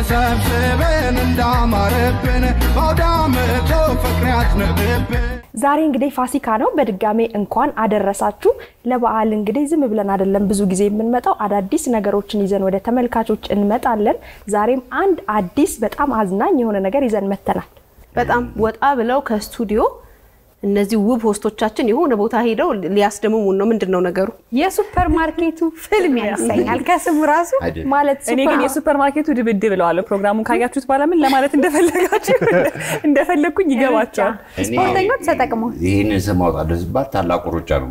ተሰብስበን እንዳማረብን በአውዳመቶ ፍቅር ያዝንብብን ዛሬ እንግዲህ ፋሲካ ነው። በድጋሜ እንኳን አደረሳችሁ። ለበዓል እንግዲህ ዝም ብለን አይደለም ብዙ ጊዜ የምንመጣው፣ አዳዲስ ነገሮችን ይዘን ወደ ተመልካቾች እንመጣለን። ዛሬም አንድ አዲስ በጣም አዝናኝ የሆነ ነገር ይዘን መተናል። በጣም ወጣ ብለው ከስቱዲዮ እነዚህ ውብ ሆስቶቻችን የሆነ ቦታ ሄደው ሊያስደምሙን ነው። ምንድን ነው ነገሩ? የሱፐር ማርኬቱ ፍልም ያሰኛል ከስሙ ራሱ ማለት እኔ ግን የሱፐር ማርኬቱ ድብድብ እለዋለሁ። ፕሮግራሙን ካያችሁት በኋላ ምን ለማለት እንደፈለጋችሁ እንደፈለግኩኝ ይገባቸዋል። ስፖርተኞች ተጠቅመው ይህንን ስም አውጣለሁ ሲባል ታላቁ ሩጫ ነው።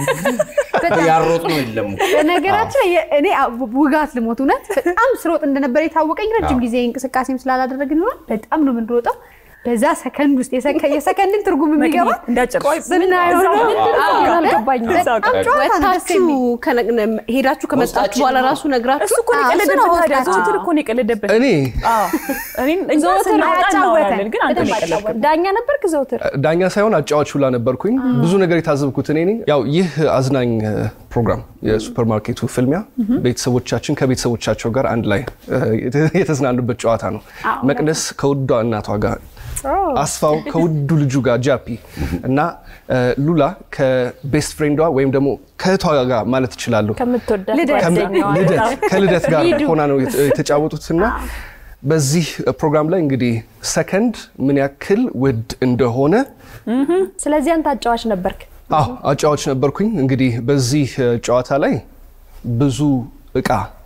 ያሮጥ ነው የለም እኮ። በነገራችን ላይ እኔ ውጋት ልሞት እውነት በጣም ስሮጥ እንደነበረ የታወቀኝ ረጅም ጊዜ እንቅስቃሴም ስላላደረግን ይሆናል። በጣም ነው የምንሮጠው። በዛ ሰከንድ ውስጥ የሰከ- የሰከንድን ትርጉም የሚገባ እንዳጨርሽ ስናየው ነው። አልገባኝም። በጣም ጨዋታ ነው ደስ ወታችሁ የሚል። ከነ- ሄዳችሁ ከመጣችሁ በኋላ ራሱ ነግራችሁ እሱ እኮ ነው አዎ፣ እሱ ነው የቀለደበት። ታዲያ ወጣት። ዘወትር እኮ ነው የቀለደበት። እኔ አዎ እኔን እኛ ዘወትር ስናወጣ አያጫወተን። እናወራለን፣ ግን አንተ ነው የቀለድከው። ዳኛ ነበርክ ዘውትር ዳኛ ሳይሆን አጫዋች ሁላ ነበርኩኝ። ብዙ ነገር የታዘብኩት እኔ ነኝ። ያው ይህ አዝናኝ እ፣ ፕሮግራም የሱፐርማርኬቱ ፍልሚያ ቤተሰቦቻችን ከቤተሰቦቻቸው ጋር አንድ ላይ እ፣ የተ- የተዝናኑበት ጨዋታ ነው። መቅደስ ከውዷ እናቷ ጋር፣ አስፋው ከውዱ ልጁ ጋር ጃፒ እና እ፣ ሉላ ከቤስት ፍሬንዷ ወይም ደግሞ ከእህቷ ጋር ማለት እችላለሁ ከምትወዳት ልደት። ጓደኛዋ ልደት ከልደት ጋር ሆና ነው የተ- የተጫወቱትና በዚህ ፕሮግራም ላይ እንግዲህ ሰከንድ ምን ያክል ውድ እንደሆነ ስለዚህ አንተ አጫዋች ነበርክ። አዎ አጫዋች ነበርኩኝ። እንግዲህ በዚህ እ, ጨዋታ ላይ ብዙ እቃ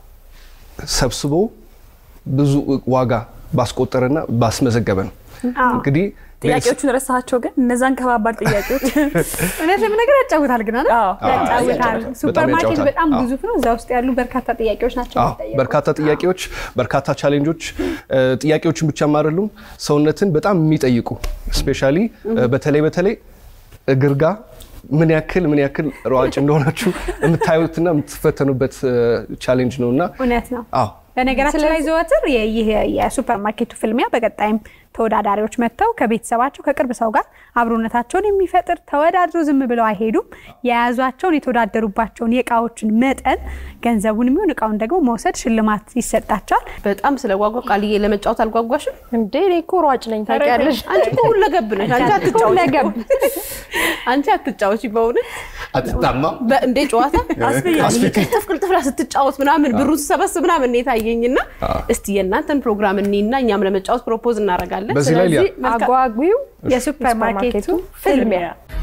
ሰብስቦ ብዙ ዋጋ ባስቆጠረና ባስመዘገበ ነው። እንግዲህ ጥያቄዎቹን ረሳቸው፣ ግን እነዛን ከባባድ ጥያቄዎች እውነት ለመናገር ያጫውታል ግን አይደል? አዎ። ያጫውታል። ሱፐር ማርኬቱ ያጫውታል። በጣም አዎ። ግዙፍ ነው። እዛ ውስጥ ያሉ በርካታ ጥያቄዎች ናቸው አዎ የሚጠየቁት። በርካታ ጥያቄዎች፣ በርካታ ቻሌንጆች፣ እ, ጥያቄዎችን ብቻም አይደሉም ሰውነትን በጣም የሚጠይቁ ስፔሻሊ በተለይ በተለይ እግር ጋ ምን ያክል ምን ያክል ሯጭ እንደሆናችሁ የምታዩትና የምትፈተኑበት ቻሌንጅ ነው እና እውነት ነው። አዎ በነገራችን ላይ ዘወትር የ- ይህ የሱፐር ማርኬቱ ፍልሚያ በቀጣይም ተወዳዳሪዎች መጥተው ከቤተሰባቸው ከቅርብ ሰው ጋር አብሮነታቸውን የሚፈጥር ተወዳድሮ ዝም ብለው አይሄዱም። የያዟቸውን የተወዳደሩባቸውን የእቃዎችን መጠን ገንዘቡን የሚሆን እቃውን ደግሞ መውሰድ ሽልማት ይሰጣቸዋል። በጣም ስለጓጓ ቃልዬ ለመጫወት አልጓጓሽም? እንዴ እኔ እኮ ሯጭ ነኝ ታውቂያለሽ። አንቺ እኮ ሁለገብ ነሽ። አንቺ አትጫወቺ ሁለገብ። አንቺ አትጫወቺ በእውነት አትታማም። በእንዴ ጨዋታ ቅልጥፍ ቅልጥፍ ብላ ስትጫወት ምናምን ብሩን ስሰበስብ ምናምን ነው የታየኝና እስቲ የእናንተን ፕሮግራም እኔና እኛም ለመጫወት ፕሮፖዝ እናደርጋለን። በዚህ ላይ ሊያ- ስለዚህ መልካም- አጓጊው የሱፐር ማርኬቱ ፍልሚያ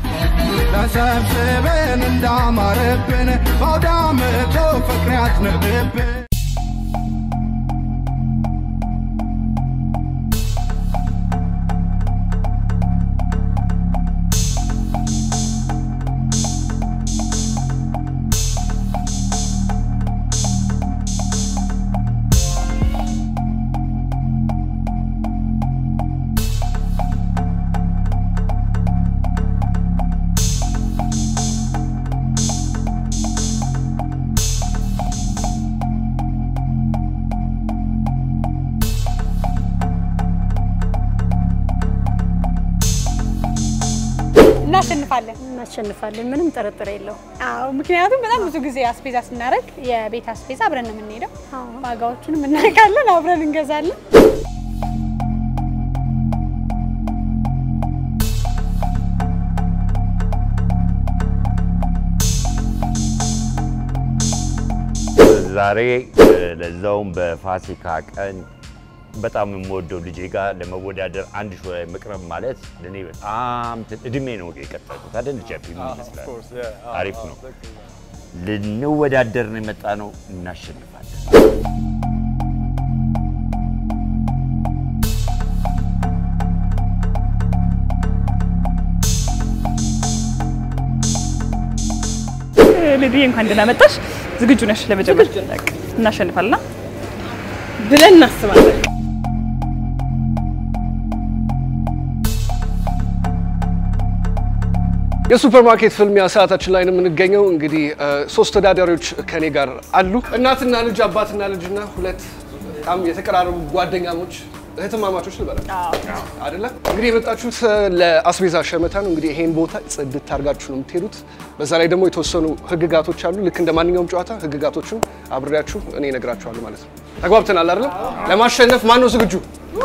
ተሰብስበን እንዳማረብን በአውዳመቶ ፍቅር ያዝንብብን እናሸንፋለን። እናሸንፋለን። ምንም ጥርጥር የለው። አዎ ምክንያቱም በጣም ብዙ ጊዜ አስቤዛ ስናደርግ የቤት አስቤዛ አብረን ነው የምንሄደው። ዋጋዎቹንም እናውቃለን፣ አብረን እንገዛለን። ዛሬ ለዛውም በፋሲካ ቀን በጣም የምወደው ልጄ ጋር ለመወዳደር አንድ ሾው ላይ መቅረብ ማለት ለእኔ በጣም ት- እድሜ ነው የቀጠልኩት አይደል? ጃፒ ምን ይመስላል? አሪፍ ነው። ልንወዳደር ነው የመጣ ነው። እናሸንፋለን። ልድዬ እንኳን ደህና መጣሽ። ዝግጁ ነሽ ለመጀመር? በቃ እናሸንፋልና ብለን እናስባለን። የሱፐርማርኬት ፍልሚያ ሰዓታችን ላይ ነው የምንገኘው። እንግዲህ እ፣ ሶስት ተወዳዳሪዎች ከኔ ጋር አሉ። እናትና ልጅ፣ አባትና ልጅና ሁለት በጣም የተቀራረቡ ጓደኛሞች እህትማማቾች ልበላችሁ አይደለ? እንግዲህ የመጣችሁት እ፣ ለአስቤዛ ሸመታ ነው። እንግዲህ ይሄን ቦታ ጽድት አድርጋችሁ ነው የምትሄዱት። በዛ ላይ ደግሞ የተወሰኑ ህግጋቶች አሉ። ልክ እንደ ማንኛውም ጨዋታ ህግጋቶቹን አብሬያችሁ እኔ እነግራችኋለሁ ማለት ነው። ተግባብተናል አይደለ? ለማሸነፍ ማን ነው ዝግጁ?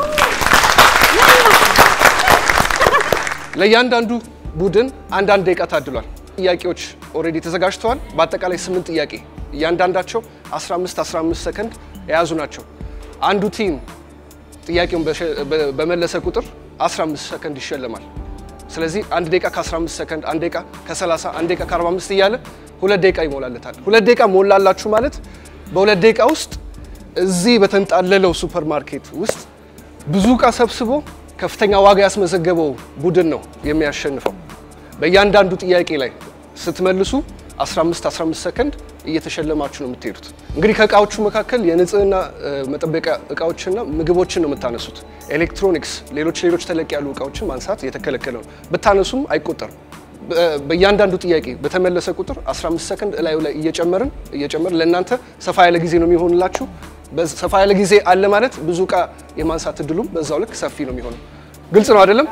ለእያንዳንዱ ቡድን አንዳንድ ደቂቃ ታድሏል። ጥያቄዎች ኦልሬዲ ተዘጋጅተዋል። በአጠቃላይ ስምንት ጥያቄ እያንዳንዳቸው 15 15 ሰከንድ የያዙ ናቸው። አንዱ ቲም ጥያቄውን በሸ- በ- በመለሰ ቁጥር 15 ሰከንድ ይሸለማል። ስለዚህ አንድ ደቂቃ ከ15 ሰከንድ፣ አንድ ደቂቃ ከ30፣ አንድ ደቂቃ ከ45 እያለ ሁለት ደቂቃ ይሞላለታል። ሁለት ደቂቃ ሞላላችሁ ማለት በሁለት ደቂቃ ውስጥ እዚህ በተንጣለለው ሱፐር ማርኬት ውስጥ ብዙ እቃ ሰብስቦ ከፍተኛ ዋጋ ያስመዘገበው ቡድን ነው የሚያሸንፈው። በእያንዳንዱ ጥያቄ ላይ ስትመልሱ 15 15 ሰከንድ እየተሸለማችሁ ነው የምትሄዱት። እንግዲህ ከእቃዎቹ መካከል የንጽህና እ፣ መጠበቂያ እቃዎችና ምግቦችን ነው የምታነሱት። ኤሌክትሮኒክስ፣ ሌሎች ሌሎች ተለቅ ያሉ እቃዎችን ማንሳት የተከለከለ ነው። ብታነሱም አይቆጠርም። በ- በእያንዳንዱ ጥያቄ በተመለሰ ቁጥር 15 ሰከንድ እላዩ ላይ እየጨመርን እየጨመርን ለእናንተ ሰፋ ያለ ጊዜ ነው የሚሆንላችሁ። በዝ- ሰፋ ያለ ጊዜ አለ ማለት ብዙ እቃ የማንሳት እድሉም በዛው ልክ ሰፊ ነው የሚሆነው። ግልጽ ነው አይደለም?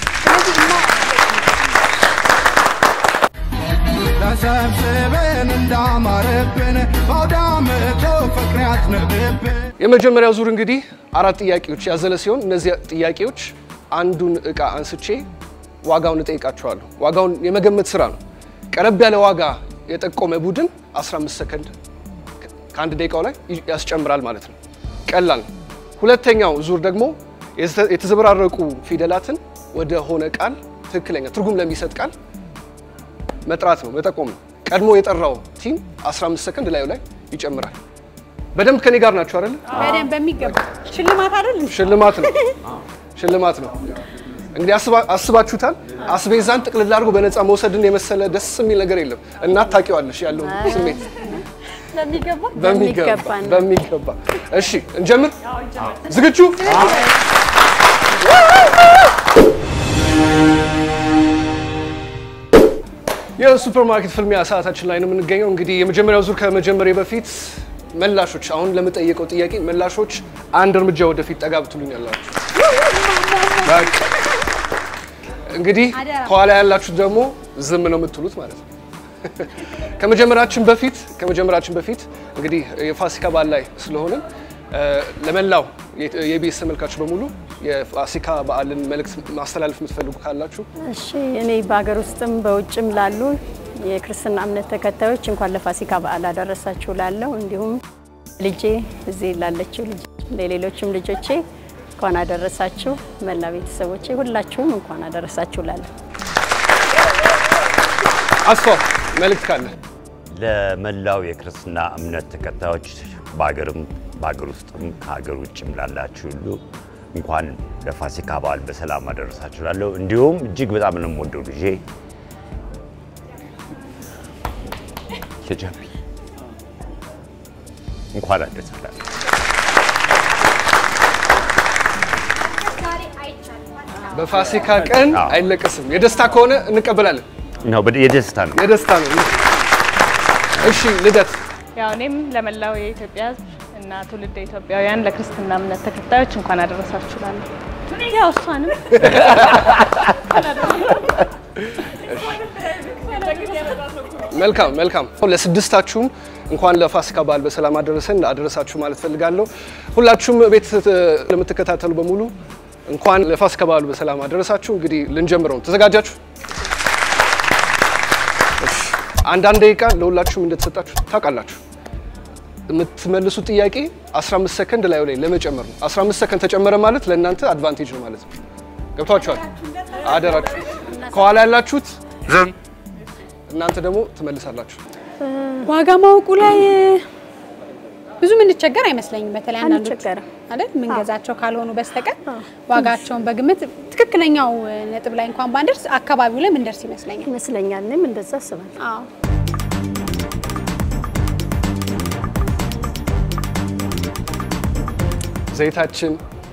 ተሰብስበን እንዳማረብን በአውደ ዓመቱ ፍቅር ያዝንብብን የመጀመሪያው ዙር እንግዲህ አራት ጥያቄዎች ያዘለ ሲሆን እነዚህ ጥያቄዎች አንዱን እቃ አንስቼ ዋጋውን እጠይቃቸዋለሁ። ዋጋውን የመገመት ስራ ነው። ቀረብ ያለ ዋጋ የጠቆመ ቡድን 15 ሰከንድ ከአንድ ደቂቃው ላይ ያስጨምራል ማለት ነው። ቀላል ነው። ሁለተኛው ዙር ደግሞ የተ- የተዘበራረቁ ፊደላትን ወደ ሆነ ቃል ትክክለኛ ትርጉም ለሚሰጥ ቃል መጥራት ነው፣ መጠቆም ነው። ቀድሞ የጠራው ቲም 15 ሰከንድ ላዩ ላይ ይጨምራል። በደንብ ከኔ ጋር ናቸው አይደል? በደንብ በሚገባ ሽልማት አይደል? ሽልማት ነው፣ ሽልማት ነው። እንግዲህ አስባ- አስባችሁታል። አስቤዛን ጥቅልል አድርጎ በነፃ መውሰድን የመሰለ ደስ የሚል ነገር የለም። እናት ታውቂዋለሽ ያለውን ስሜት በሚገባ በሚገባ በሚገባ። እሺ እንጀምር። ዝግጁ? የሱፐርማርኬት ፍልሚያ ሰዓታችን ላይ ነው የምንገኘው። እንግዲህ የመጀመሪያው ዙር ከመጀመሪያ በፊት መላሾች፣ አሁን ለምጠየቀው ጥያቄ መላሾች አንድ እርምጃ ወደፊት ጠጋ ብትሉኛላችሁ። በቃ እንግዲህ ከኋላ ያላችሁት ደግሞ ዝም ነው የምትሉት ማለት ነው። ከመጀመራችን በፊት ከመጀመራችን በፊት እንግዲህ የፋሲካ በዓል ላይ ስለሆንን እ፣ ለመላው የኢቢኤስ ተመልካቾች በሙሉ የፋሲካ በዓልን መልእክት ማስተላለፍ የምትፈልጉ ካላችሁ እሺ እኔ በሀገር ውስጥም በውጭም ላሉ የክርስትና እምነት ተከታዮች እንኳን ለፋሲካ በዓል አደረሳችሁ ላለው እንዲሁም ልጄ እዚህ ላለችው ልጅ ለሌሎችም ልጆቼ እንኳን አደረሳችሁ መላ ቤተሰቦቼ ሁላችሁም እንኳን አደረሳችሁ ላለው አስፋው መልእክት ካለ ለመላው የክርስትና እምነት ተከታዮች በሀገርም በሀገር ውስጥም ከሀገር ውጭም ላላችሁ ሁሉ እንኳን ለፋሲካ በዓል በሰላም አደረሳችሁ ላለሁ እንዲሁም እጅግ በጣም ነው የምወደው ልጄ ሂጃቢ እንኳን አደረሳችሁ በፋሲካ ቀን አዎ። አይለቀስም። የደስታ ከሆነ እንቀበላለን። ነው በደ- የደስታ ነው። የደስታ ነው። እሺ ልደት ያው እኔም ለመላው የኢትዮጵያ ሕዝብ እና ትውልደ ኢትዮጵያውያን ለክርስትና እምነት ተከታዮች እንኳን አደረሳችሁ እላለሁ። ያው እሷንም መልካም መልካም። ለስድስታችሁም እንኳን ለፋሲካ በዓል በሰላም አደረሰን አደረሳችሁ ማለት ፈልጋለሁ። ሁላችሁም ቤት እ፣ ለምትከታተሉ በሙሉ እንኳን ለፋሲካ በዓሉ በሰላም አደረሳችሁ። እንግዲህ ልንጀምረው ነው። ተዘጋጃችሁ? እሺ። አንዳንድ ደቂቃ ለሁላችሁም እንደተሰጣችሁ ታውቃላችሁ። የምትመልሱት ጥያቄ 15 ሰከንድ ላዩ ላይ ለመጨመር ነው። 15 ሰከንድ ተጨመረ ማለት ለእናንተ አድቫንቴጅ ነው ማለት ነው። ገብቷችኋል? አደራችሁ። ከኋላ ያላችሁት ዝም፣ እናንተ ደግሞ ትመልሳላችሁ። ዋጋ ማወቁ ላይ ብዙ ምንቸገር አይመስለኝም። በተለይ አንዳንዶች አንቸገርም። አይደል ምንገዛቸው ካልሆኑ በስተቀር ዋጋቸውን በግምት ትክክለኛው ነጥብ ላይ እንኳን ባንደርስ አካባቢው ላይ ምንደርስ ይመስለኛል። ይመስለኛል። እኔም እንደዛ አስባለሁ። አዎ ዘይታችን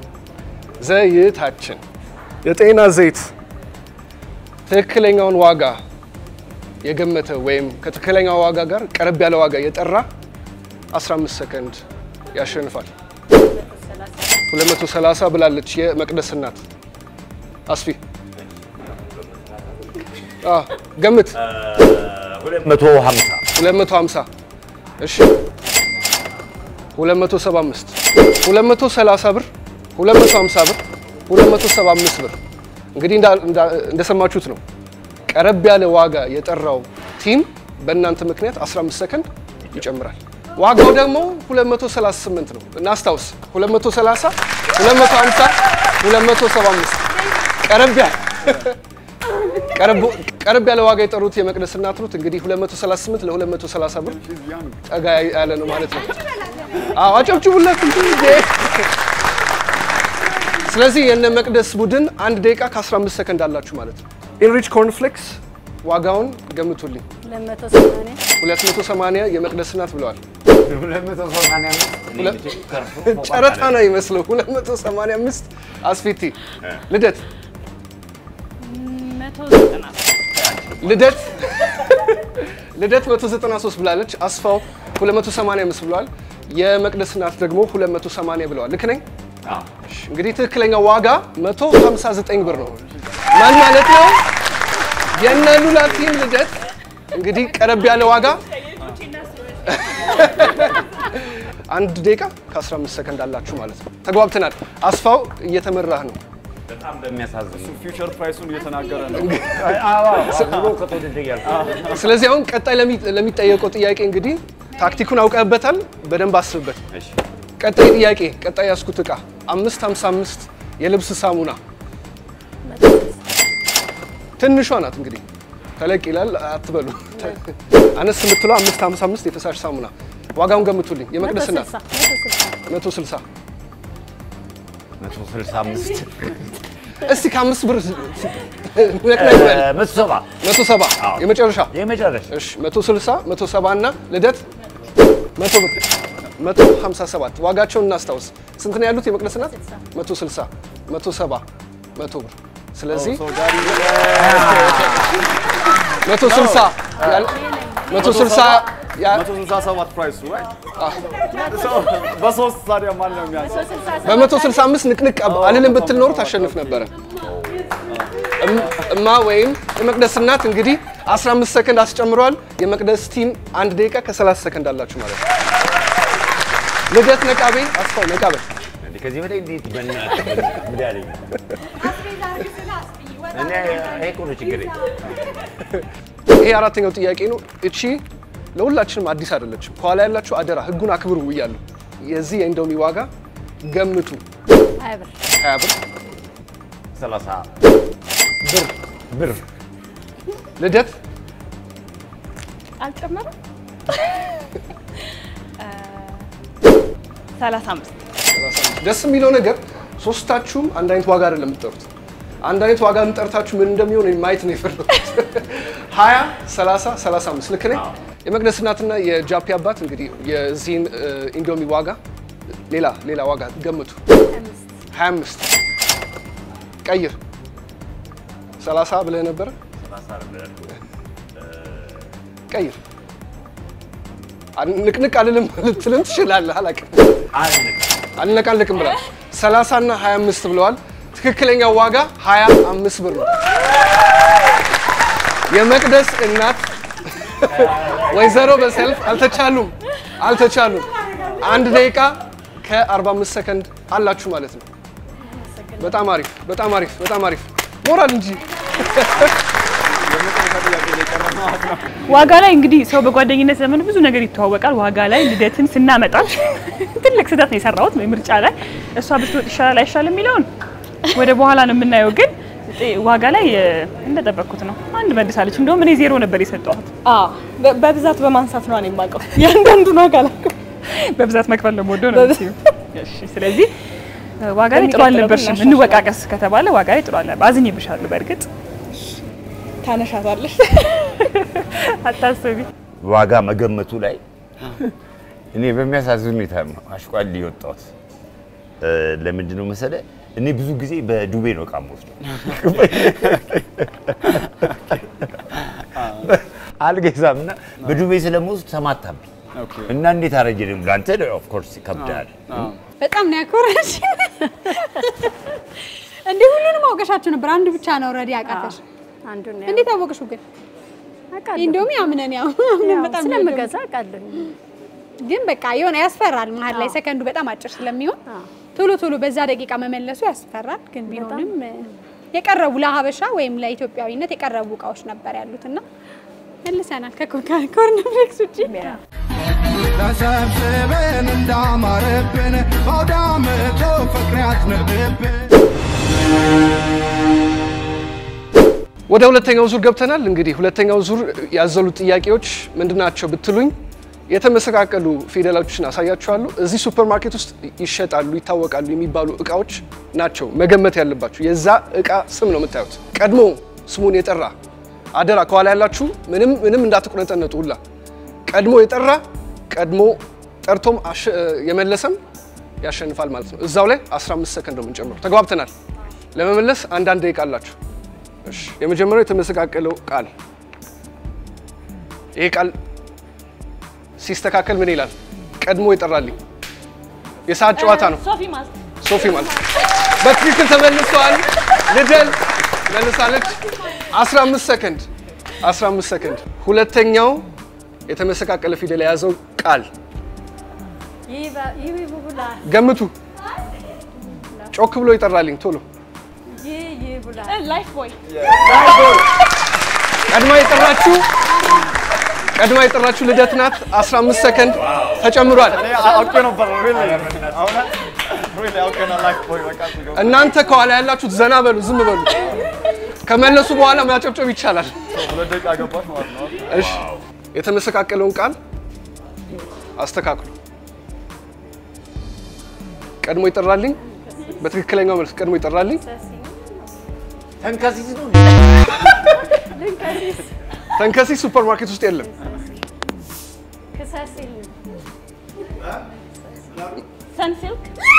ዘይታችን የጤና ዘይት ትክክለኛውን ዋጋ የገመተ ወይም ከትክክለኛው ዋጋ ጋር ቀረብ ያለ ዋጋ የጠራ 15 ሰከንድ ያሸንፋል። 230 ብላለች የመቅደስ እናት። አስፊ አ ገምት 250 250 እሺ 275 230 ብር 250 ብር 275 ብር እንግዲህ እንዳ- እንዳ- እንደሰማችሁት ነው። ቀረብ ያለ ዋጋ የጠራው ቲም በእናንተ ምክንያት 15 ሰከንድ ይጨምራል። ዋጋው ደግሞ 238 ነው። እናስታውስ 230 250 275 ቀረብ ያለ ቀረብ- ቀረብ ያለ ዋጋ የጠሩት የመቅደስ እናት ሩት እንግዲህ 238 ለ230 ብር ጠጋ ያለ ነው ማለት ነው። አዎ አጨብጭቡለት እንጂ እንዴ! ስለዚህ የነ መቅደስ ቡድን አንድ ደቂቃ ከ15 ሰከንድ አላችሁ ማለት ነው። ኢንሪች ኮርንፍሌክስ ዋጋውን ገምቱልኝ። 280 የመቅደስ እናት ብለዋል። ጨረታ ነው ይመስለው 285 አስፊቲ ልደት ልደት ልደት 193 ብላለች። አስፋው 285 ብለዋል። የመቅደስ እናት ደግሞ 280 ብለዋል። ልክ ነኝ? እሺ፣ እንግዲህ ትክክለኛው ዋጋ 159 ብር ነው። ማን ማለት ነው? የነ ሉላ ቲም ልደት እንግዲህ ቀረብ ያለ ዋጋ አንድ ደቂቃ ከ15 ሰከንድ አላችሁ ማለት ነው። ተግባብተናል። አስፋው እየተመራህ ነው። በጣም በሚያሳዝን ፊውቸር ፕራይሱን እየተናገረ ነው። ድሮ ከተወደደ እያልኩ ስለዚህ አሁን ቀጣይ ለሚ- ለሚጠየቀው ጥያቄ እንግዲህ ታክቲኩን አውቀህበታል፣ በደንብ አስብበት። እሺ። ቀጣይ ጥያቄ ቀጣይ ያስኩት እቃ 555 የልብስ ሳሙና ትንሿ ናት እንግዲህ ተለቅ ይላል አትበሉ። አነስ የምትለው 555 የፈሳሽ ሳሙና ዋጋውን ገምቱልኝ። የመቅደስ ናት 160 165 እስቲ ከአምስት ብር ነቅነቅ በል። መቶ ሰባ 170 አዎ። የመጨረሻ የመጨረሻ እሺ 160 170 እና ልደት 100 ብር 157 ዋጋቸውን እናስታውስ። ስንት ነው ያሉት የመቅደስ ናት? 160 170 100 ብር ስለዚህ 160 ያል- 160 ያ- 167 ፕራይሱ right? So, በሶስት ታዲያ ማን ነው የሚያንሰው? በ165 ንቅንቅ አልልም ብትል ኖሮ ታሸንፍ ነበረ። እም- እማ ወይም የመቅደስ እናት እንግዲህ 15 ሰከንድ አስጨምረዋል። የመቅደስ ቲም አንድ ደቂቃ ከ30 ሰከንድ አላችሁ ማለት ነው። ልደት ነቃቤ አስፋው ነቃቤ እንዴ ከዚህ በላይ እንዴት በእናትህ ምን ያለኝ እኔ ይሄ እኮ ነው ችግሬ። ይሄ አራተኛው ጥያቄ ነው። እቺ ለሁላችንም አዲስ አይደለችም። ከኋላ ያላችሁ አደራ ህጉን አክብሩ እያለሁ የዚህ የኢንዶሚ ዋጋ ገምቱ። ሀያ ብር 30 ብር ብር ልደት አልጨመረም። ሰላሳ አምስት ደስ የሚለው ነገር ሶስታችሁም አንድ አይነት ዋጋ አይደለም የምትጠሩት። አንድ አይነት ዋጋ የምጠርታችሁ ምን እንደሚሆን ማየት ነው የፈለኩት። 20 30 35 ልክ ነኝ። የመቅደስ እናትና የጃፒ አባት እንግዲህ የዚህን እ, ኢንዶሚ ዋጋ ሌላ ሌላ ዋጋ ገምቱ። 25 ቀይር 30 ብለህ ነበረ። ቀይር ንቅንቅ አልልም ልትልም ትችላለህ። አላውቅም አልነቃልቅም ብላል። 30 እና 25 ብለዋል። ትክክለኛው ዋጋ 25 ብር ነው። የመቅደስ እናት ወይዘሮ በሰልፍ አልተቻሉም አልተቻሉም። አንድ ደቂቃ ከ45 ሰከንድ አላችሁ ማለት ነው። በጣም አሪፍ በጣም አሪፍ በጣም አሪፍ ሞራል እንጂ ዋጋ ላይ እንግዲህ ሰው በጓደኝነት ዘመን ብዙ ነገር ይተዋወቃል። ዋጋ ላይ ልደትን ስናመጣት ትልቅ ስህተት ነው የሰራሁት ምርጫ ላይ እሷ ብትወጥ ይሻላል አይሻልም የሚለውን ወደ በኋላ ነው የምናየው። ግን ጤ- ዋጋ ላይ እ፣ እንደጠበቅኩት ነው። አንድ መልሳለች። እንደውም እኔ ዜሮ ነበር የሰጠኋት። በ- በብዛት በማንሳት ነው እኔ የማውቀው። ያንዳንዱን ዋጋ አላውቅም። በብዛት መክፈል ነው የምወደው ነው የምትይው። እሺ፣ ስለዚህ እ፣ ዋጋ ላይ ጥሩ በሚቀጥለው አልነበርሽም። ግን እንወቃቀስ ከተባለ ዋጋ ላይ ጥሩ አልነበር። አዝኜብሻለሁ። በእርግጥ ታነሻታለሽ። አታስቢ። ዋጋ መገመቱ ላይ እኔ በሚያሳዝን ሁኔታ ነው አሽቋል የወጣሁት። እ፣ ለምንድን ነው መሰለህ? እኔ ብዙ ጊዜ በዱቤ ነው እቃ የምወስደው። አልገዛም እና በዱቤ ስለምወስድ ተማታብኝ እና እንዴት አረጀ ደግሞ ለአንተ ኦፍ ኮርስ ይከብዳል። በጣም ነው ያኮረሽ። እንዴ ሁሉንም አውቀሻቸው ነበር፣ አንዱ ብቻ ነው ረዲ ያቃተሽ። አንዱን ነው እንዴት አወቅሽው ግን? አውቃለሁ። እንደውም ያምነን ያው አምነን ያው በጣም ስለምገዛ አውቃለሁ። ግን በቃ የሆነ ያስፈራል። መሀል ላይ ሰከንዱ በጣም አጭር ስለሚሆን ቶሎ ቶሎ በዛ ደቂቃ መመለሱ ያስፈራል። ግን ቢሆንም የቀረቡ ለሀበሻ ወይም ለኢትዮጵያዊነት የቀረቡ እቃዎች ነበር ያሉት እና መልሰናል ከኮርንፍሌክስ ውጭ ተሰብስበን እንዳማረብን በአውደ ዓመቱ ፍቅር ያዝንብብን ወደ ሁለተኛው ዙር ገብተናል። እንግዲህ ሁለተኛው ዙር ያዘሉት ጥያቄዎች ምንድናቸው ብትሉኝ የተመሰቃቀሉ ፊደሎችን አሳያችኋለሁ። እዚህ ሱፐር ማርኬት ውስጥ ይሸጣሉ፣ ይታወቃሉ የሚባሉ እቃዎች ናቸው መገመት ያለባችሁ። የዛ እቃ ስም ነው የምታዩት። ቀድሞ ስሙን የጠራ አደራ፣ ከኋላ ያላችሁ ምንም ምንም እንዳትቁነጠነጡ ሁላ ቀድሞ የጠራ ቀድሞ ጠርቶም አሸ- የመለሰም ያሸንፋል ማለት ነው። እዛው ላይ 15 ሰከንድ ነው የምንጨምረው። ተግባብተናል። ለመመለስ አንዳንድ ደቂቃ አላችሁ። እሺ፣ የመጀመሪያው የተመሰቃቀለው ቃል ይሄ ቃል ሲስተካከል ምን ይላል? ቀድሞ ይጠራልኝ። የሰዓት ጨዋታ ነው። ሶፊ ማስ ሶፊ ማለት በትክክል ተመልሷል። ልደል መልሳለች። 15 ሰከንድ 15 ሰከንድ። ሁለተኛው የተመሰቃቀለ ፊደል የያዘው ቃል ይህ ቡቡላ ገምቱ። ጮክ ብሎ ይጠራልኝ ቶሎ። ይህ ይህ ቡላ ላይፍ ቦይ ቀድማ የጠራችሁ ቀድማ የጠራችሁ ልደት ናት። 15 ሰከንድ ተጨምሯል። እኔ አውቄ ነበር really እውነት really አውቄ ነው ላይፍ ቦይ በቃ ሲገባ እናንተ ከኋላ ያላችሁት ዘና በሉ፣ ዝም በሉ። ከመለሱ በኋላ ማጨብጨብ ይቻላል። ሁለት ደቂቃ ገባች ማለት ነው። እሺ፣ የተመሰቃቀለውን ቃል አስተካክሉ። ቀድሞ ይጠራልኝ። በትክክለኛው መልስ ቀድሞ ይጠራልኝ። ተንከሲስ ነው ተንከሲስ ሱፐር ማርኬት ውስጥ የለም። ክሰሲል ሰንሲልክ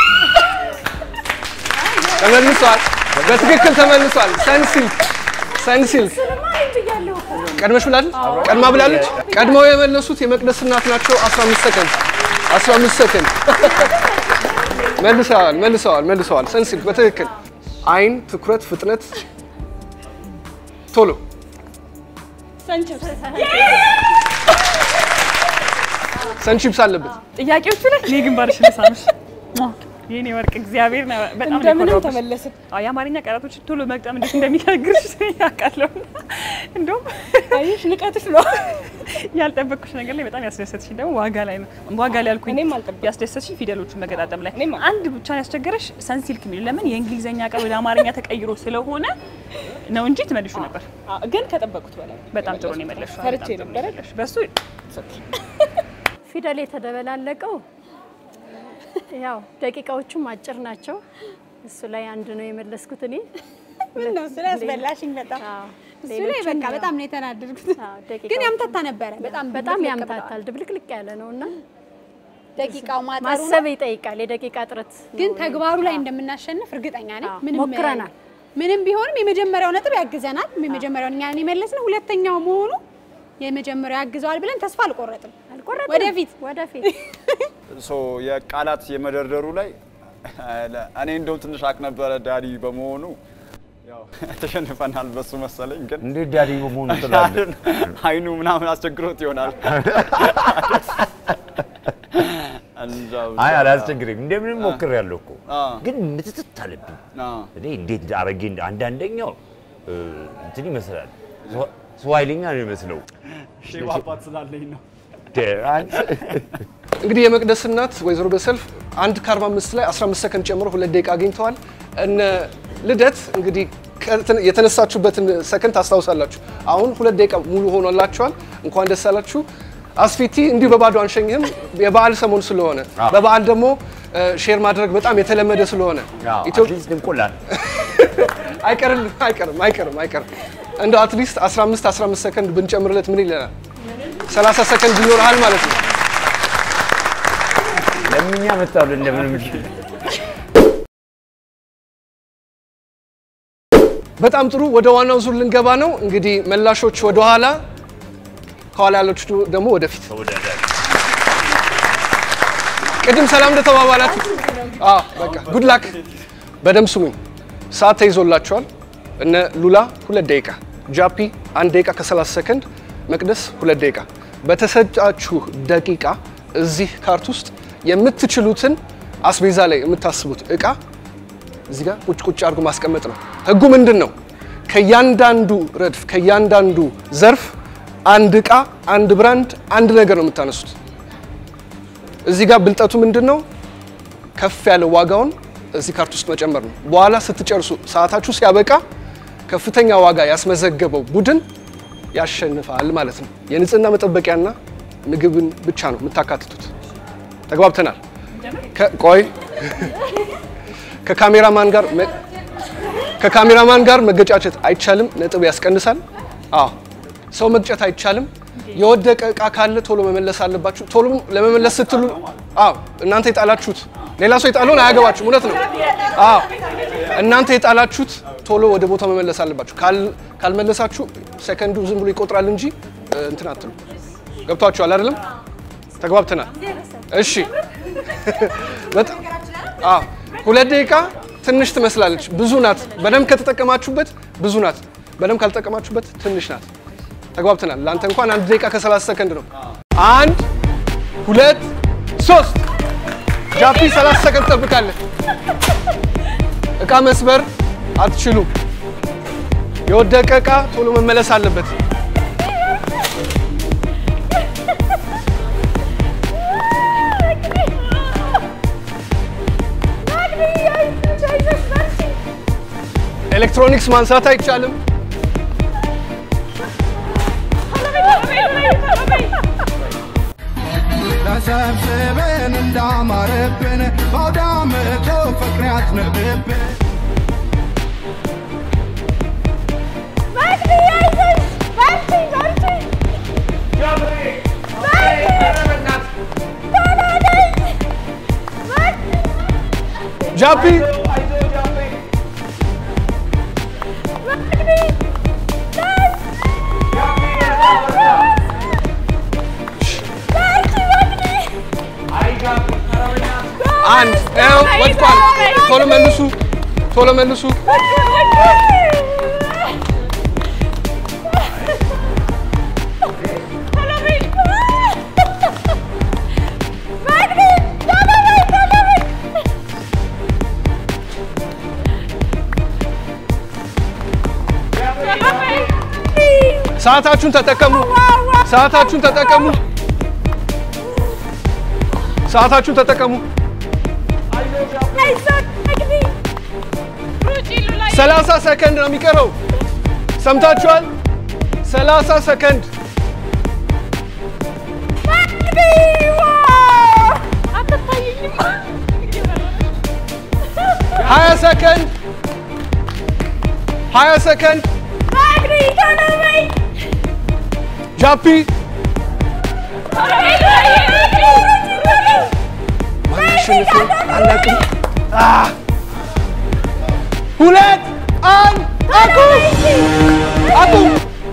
ተመልሷል። በትክክል ተመልሷል። ሰንሲልክ ሰንሲልክ ቀድመሽ ብላለች። ቀድማ ብላለች። ቀድመው የመለሱት የመቅደስ እናት ናቸው። 15 ሰከንድ 15 ሰከንድ መልሰዋል መልሰዋል መልሰዋል። ሰንሲልክ በትክክል አይን፣ ትኩረት፣ ፍጥነት፣ ቶሎ ሰንችፕስ ሰንቺፕስ አለበት። ጥያቄዎቹ ላይ እኔ ግንባርሽ ልሳምሽ የኔ ወርቅ እግዚአብሔር ነው በጣም ነው እንደምንም የኮራሁብሽ። ተመለስን። አዎ የአማርኛ ቃላቶች ቶሎ መግጠም እንዴት እንደሚጋግርሽ ያውቃለሁ። እንደውም አየሽ ንቀትሽ ነው። ያልጠበቅኩሽ ነገር ላይ በጣም ያስደሰትሽ ደግሞ ዋጋ ላይ ነው። ዋጋ ላይ ያልኩኝ እኔም አልጠበቅኩም። ያስደሰትሽ ፊደሎቹን መገጣጠም ላይ እኔም አንድ ብቻ ያስቸገረሽ ሰንሲልክ የሚል ለምን የእንግሊዝኛ ቃል ወደ አማርኛ ተቀይሮ ስለሆነ ነው እንጂ ትመልሹ ነበር። አዎ፣ ግን ከጠበቁት በላይ በጣም ጥሩ ነው የመለስሽው። ፈርቼ በጣም ጥሩ ነው ነበረ። የመለስሽው። በሱ ፊደል የተደበላለቀው ያው ደቂቃዎቹም አጭር ናቸው። እሱ ላይ አንድ ነው የመለስኩት እኔ። ምን ነው ስላስበላሽኝ በጣም አዎ፣ እሱ ላይ ሌሎቹን በቃ ያው- በጣም ነው የተናደድኩት። አዎ፣ ደቂቃው- ግን ያምታታ ነበረ በጣም በጣም ድብልቅልቅ ያምታታል፣ ብለዋል። ድብልቅልቅ ያለ ነው እና ደቂቃው ማጠሩ ነው። ማሰብ ይጠይቃል። የደቂቃ እጥረት ግን ነው። ተግባሩ ላይ እንደምናሸንፍ እርግጠኛ ነኝ። አዎ፣ ምንም ሞክረናል። ምንም ቢሆንም የመጀመሪያው ነጥብ ያግዘናል። የመጀመሪያውን እኛን የመለስነው ሁለተኛው መሆኑ የመጀመሪያው ያግዘዋል ብለን ተስፋ አልቆረጥም። አልቆረጥንም። ወደፊት ወደፊት ሶ የቃላት የመደርደሩ ላይ እኔ እንደውም ትንሽ አቅ ነበረ ዳዲ በመሆኑ ያው ተሸንፈናል በሱ መሰለኝ። ግን እንዴት ዳዲ በመሆኑ ትላለህ? አይኑ ምናምን አስቸግሮት ይሆናል። እንጃ ብቻ። አይ አላስቸግረም፣ እንደምንም ሞክሬያለሁ እኮ አ። ግን ምትትት አለብኝ። አ። እኔ እንዴት አረጌ አንዳንደኛው እ፣ እንትን ይመስላል ስዋ- ስዋሂልኛ ነው የሚመስለው። ሼባ አባት ስላለኝ ነው። ደ- አንተ- እንግዲህ የመቅደስ እናት ወይዘሮ በሰልፍ አንድ ከ45 ላይ 15 ሰከንድ ጨምሮ ሁለት ደቂቃ አግኝተዋል። እነ ልደት እንግዲህ ከተ- የተነሳችሁበትን ሰከንድ ታስታውሳላችሁ። አሁን ሁለት ደቂቃ ሙሉ ሆኖላችኋል። እንኳን ደስ አላችሁ። አስፊቲ እንዲሁ በባዶ አንሸኝህም። የበዓል ሰሞን ስለሆነ በበዓል ደግሞ እ፣ ሼር ማድረግ በጣም የተለመደ ስለሆነ አዎ፣ ኢትዮ- አትሊስት እንቆላል። አይቀርም አይቀርም አይቀርም አይቀርም እንደው አትሊስት 15 15 ሰከንድ ብንጨምርለት ምን ይለናል? 30 ሰከንድ ይኖርሃል ማለት ነው። ለምኛ መጣሉ እንደምንም በጣም ጥሩ። ወደ ዋናው ዙር ልንገባ ነው። እንግዲህ መላሾች ወደ ኋላ፣ ከኋላ ያለች ደግሞ ወደፊት። ተወዳዳሪ ቅድም ሰላም እንደተባባላችሁ አዎ፣ በቃ ጉድ ላክ። በደምብ ስሙኝ። ሰዓት ተይዞላችኋል። እነ ሉላ ሁለት ደቂቃ፣ ጃፒ አንድ ደቂቃ ከ30 ሰከንድ፣ መቅደስ ሁለት ደቂቃ። በተሰጣችሁ ደቂቃ እዚህ ካርት ውስጥ የምትችሉትን አስቤዛ ላይ የምታስቡት እቃ እዚህ ጋር ቁጭ ቁጭ አድርጎ ማስቀመጥ ነው። ህጉ ምንድን ነው? ከእያንዳንዱ ረድፍ ከእያንዳንዱ ዘርፍ አንድ እቃ፣ አንድ ብራንድ፣ አንድ ነገር ነው የምታነሱት። እዚህ ጋር ብልጠቱ ምንድን ነው? ከፍ ያለ ዋጋውን እዚህ ካርት ውስጥ መጨመር ነው። በኋላ ስትጨርሱ ሰዓታችሁ ሲያበቃ ከፍተኛ ዋጋ ያስመዘገበው ቡድን ያሸንፋል ማለት ነው። የንጽህና መጠበቂያና ምግብን ብቻ ነው የምታካትቱት። ተግባብተናል? ከ- ቆይ ከካሜራማን ጋር መ- ከካሜራማን ጋር መገጫጨት አይቻልም። ነጥብ ያስቀንሳል። አዎ ሰው መግጨት አይቻልም። የወደቀ እቃ ካለ ቶሎ መመለስ አለባችሁ። ቶሎ ለመመለስ ስትሉ አዎ እናንተ የጣላችሁት ሌላ ሰው የጣለውን አያገባችሁም። እውነት ነው። አዎ እናንተ የጣላችሁት ቶሎ ወደ ቦታው መመለስ አለባችሁ። ካል- ካልመለሳችሁ ሰከንዱ ዝም ብሎ ይቆጥራል እንጂ እ, እንትን አትሉ። ገብቷችኋል አይደለም? ተግባብተናል። እሺ በጣም አዎ ሁለት ደቂቃ ትንሽ ትመስላለች፣ ብዙ ናት። በደንብ ከተጠቀማችሁበት ብዙ ናት፣ በደንብ ካልተጠቀማችሁበት ትንሽ ናት። ተግባብተናል። ለአንተ እንኳን አንድ ደቂቃ ከ30 ሰከንድ ነው። አንድ ሁለት ሶስት ጃፒ 30 ሰከንድ ጠብቃለህ። እቃ መስበር አትችሉም። የወደቀ እቃ ቶሎ መመለስ አለበት። ኤሌክትሮኒክስ ማንሳት አይቻልም። ተሰብስበን እንዳማረብን በአውዳመቱ ፍቅር ያዝንብብን ጃፒ አንድ ው ወድቋል። ቶሎ መልሱ፣ ቶሎ መልሱ። ሰዓታችሁን ተጠቀሙ። ሰዓታችሁን ተጠቀሙ። ሰዓታችሁን ተጠቀሙ። ሰላሳ ሰከንድ ነው የሚቀረው። ሰምታችኋል? ሰላሳ ሰከንድ ሀያ ሰከንድ ሀያ ሰከንድ ጃፒ ማሸነፍ አላውቅም። አህ! ሁለት አንድ አቁም አቁም።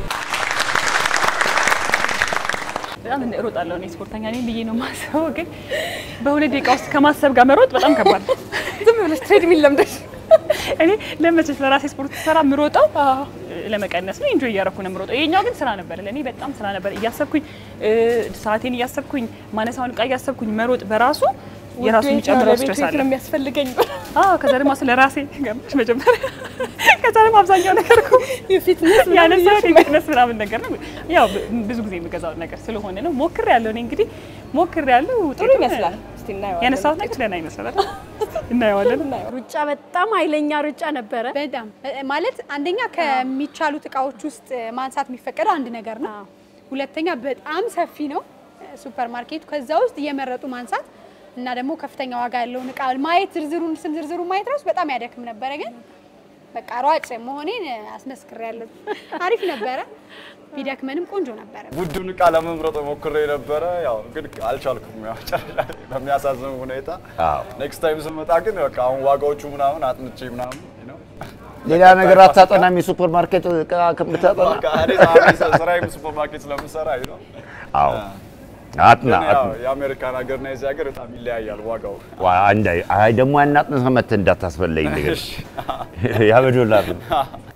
በጣም እሮጣለሁ እኔ ስፖርተኛ ነኝ ብዬ ነው የማስበው፣ ግን በሁለት ደቂቃ ውስጥ ከማሰብ ጋር መሮጥ በጣም ከባድ ነው። ዝም ብለሽ ትሬድሚል ለምደሽ እኔ ለመቼስ ለራሴ ስፖርት ሰራ የምሮጠው ለመቀነስ ነው። ኢንጆይ እያደረኩ ነው የምሮጠው። ይሄኛው ግን ስራ ነበር፣ ለእኔ በጣም ስራ ነበር። እያሰብኩኝ እ፣ ሰዓቴን እያሰብኩኝ ማነሳውን እቃ እያሰብኩኝ መሮጥ በራሱ የራሱ የሚጨምረው ስትረስ አለ። ነው የሚያስፈልገኝ አዎ ከዛ ደግሞ ስለ ራሴ ገባሽ መጀመሪያ። ከዛ ደግሞ አብዛኛው ነገር እኮ የፊትነስ ያነሳሁት የፊትነስ ምናምን ነገር ነው። ያው ብ- ብዙ ጊዜ የምገዛው ነገር ስለሆነ ነው። ሞክር ያለው እኔ እንግዲህ ሞክር ያለው ጥሩ ይመስላል። እስቲ እናየዋለን። ያነሳሁት ነገር ደህና ይመስላል አይደል? እናየዋለን። ሩጫ በጣም ኃይለኛ ሩጫ ነበረ። በጣም እ- ማለት አንደኛ ከሚቻሉት እቃዎች ውስጥ ማንሳት የሚፈቀደው አንድ ነገር ነው። ሁለተኛ በጣም ሰፊ ነው ሱፐር ማርኬቱ። ከዛ ውስጥ እየመረጡ ማንሳት እና ደግሞ ከፍተኛ ዋጋ ያለውን እቃ ማየት ዝርዝሩን ስም ዝርዝሩን ማየት ራሱ በጣም ያደክም ነበረ። ግን በቃ ሯጭ መሆኔን አስመስክሬያለሁ። አሪፍ ነበረ። ቢደክመንም ቆንጆ ነበረ። ውዱን እቃ ለመምረጥ ሞክሬ ነበረ፣ ያው ግን አልቻልኩም። ያው ጨረሻ ላይ በሚያሳዝን ሁኔታ አዎ። ኔክስት ታይም ስመጣ ግን በቃ አሁን ዋጋዎቹ ምናምን አጥንቼ ምናምን ነው ሌላ ነገር አታጠናም? የሱፐር ማርኬት እቃ ከምታጠና በቃ እኔ ጸሐፊ ስራዬም ሱፐር ማርኬት ስለምሰራ ነው። አዎ አጥና ግን ያው አጥና የአሜሪካን ሀገርና የዚህ ሀገር በጣም ይለያያል ዋጋው። ዋ አንድ አይ አይ ደግሞ ያናጥነ መተህ እንዳታስበለኝ ነገር ያ በዶላር ነው።